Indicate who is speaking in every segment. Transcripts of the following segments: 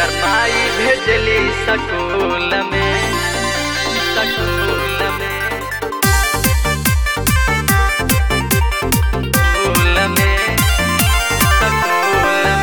Speaker 1: एकर माई भेजली सकूल में सकूल में सकूल में सकूल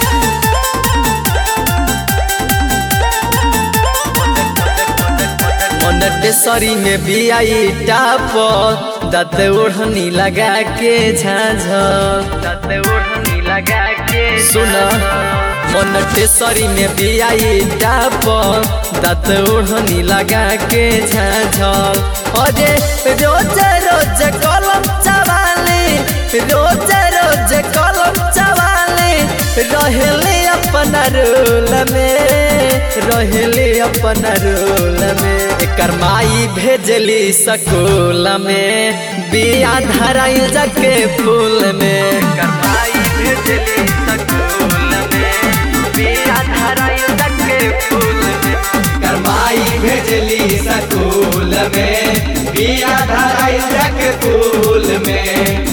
Speaker 1: में
Speaker 2: मोनेटेसरी में भी आई टाप दत ओढ़नी लगा के झाझ
Speaker 1: दत ओढ़नी लगा के
Speaker 2: सुन मोनेटेसरी में भी आई टाप दत ओढ़नी लगा के झाझ अरे रोज रोज कलम चवाले रोज रोज कलम चवाले रहले अपन रोल में रहले अपन रोल में एकर माई भेजली सकूल में बिया धराइल जाके फूल में
Speaker 1: करमाई भेजली सकूल में बिया धराइल के फूल में
Speaker 2: करमाई भेजली सकूल में बिया धराइल जाके फूल में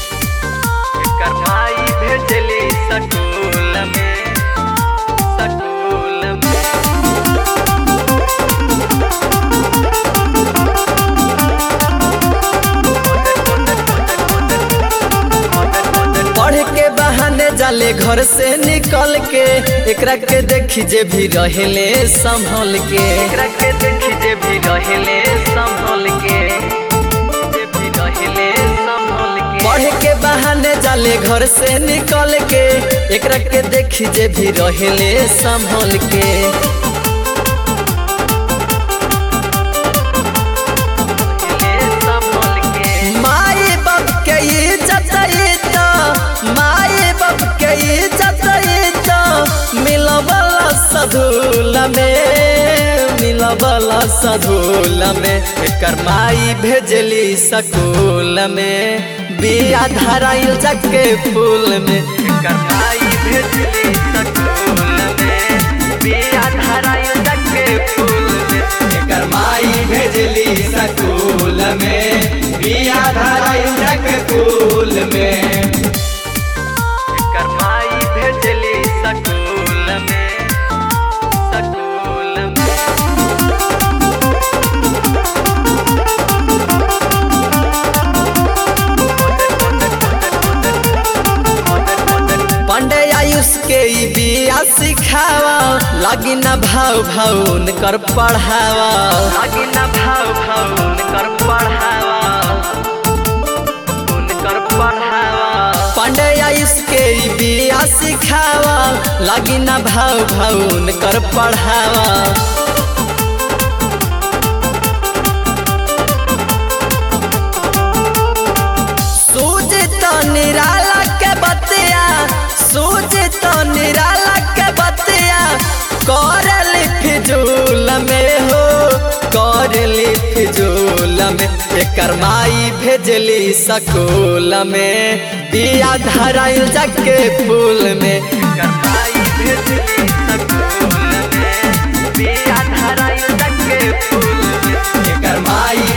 Speaker 1: करमाई भेजली सकूल में सकूल में
Speaker 2: पढ़ के बहाने जाले घर से निकल के एकरा के देखी जे भी रहेले संभल के
Speaker 1: एकरा के देखी जे भी रहले संभल के जे भी रहले संभल के
Speaker 2: पढ़ के बहाने जाले घर से निकल के एकरा के देखी जे भी रहेले संभल के
Speaker 1: रहले संभल के
Speaker 2: माई बाप के इज्जत तो माई बाप के इज्जत तो मिलबला सधूल में मिलबला सधूल में एकर माई भेजली सकूल में बिया धराइल जाके फूल में
Speaker 1: करमाई भेजली सकूल में बिया धराइल के फूल में
Speaker 2: एकर माई भेजली सकूल में बिया धराइल जाके फूल में
Speaker 1: करमाई भेजली सकूल में सकूल में
Speaker 2: पंडे आयुष के ई बिया सिखावा लागी न भाव भाव कर पढ़ावा
Speaker 1: आगे न भाव भाव उनकर पढ़ावा उनकर पढ़ावा
Speaker 2: पंडे आयुष के ई बिया सिखावा लागी न भाव भाव कर पढ़ावा सूझ तो निराला के बतिया सूझ तो निराला के बतिया करली फिजूल में हो करली फिजूल में एकर माई भेजली सकूल में बिया धराइल जाके फूल में
Speaker 1: करमाई भेजली सकूल में बिया धराइल के फूल में
Speaker 2: एकर माई